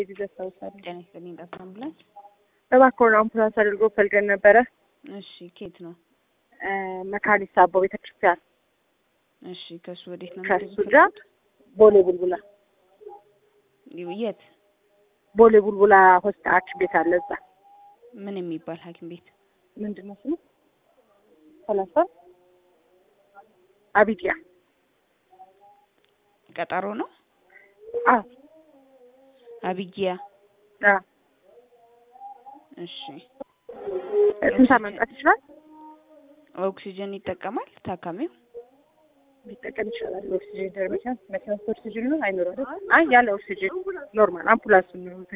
ጊዜ አስታውሳለሁ። ጤና ይስጥልኝ። ጠፋ አምቡላንስ። እባክዎን አምቡላንስ አድርጎ ፈልገን ነበረ። እሺ፣ ኬት ነው? መካኒሳ አቦ ቤተክርስቲያን እሺ፣ ከሱ ወዴት ነው? ከሱ ጋር ቦሌ ቡልቡላ የት? ቦሌ ቡልቡላ ሆስፒታል ሐኪም ቤት አለ እዛ። ምን የሚባል ሐኪም ቤት? ምንድን ነው ስሙ? ሰላሳ አቢጊያ ቀጠሮ ነው? አዎ አቢጊያ። አዎ። እሺ፣ ስንት መምጣት ይችላል? ኦክሲጅን ይጠቀማል ታካሚው? ሊጠቀም ይችላል። ኦክሲጅን ደርመቻ መኪና ኦክሲጅን ነው አይኖረው። አይ ያለ ኦክሲጅን ኖርማል አምቡላንስ ነው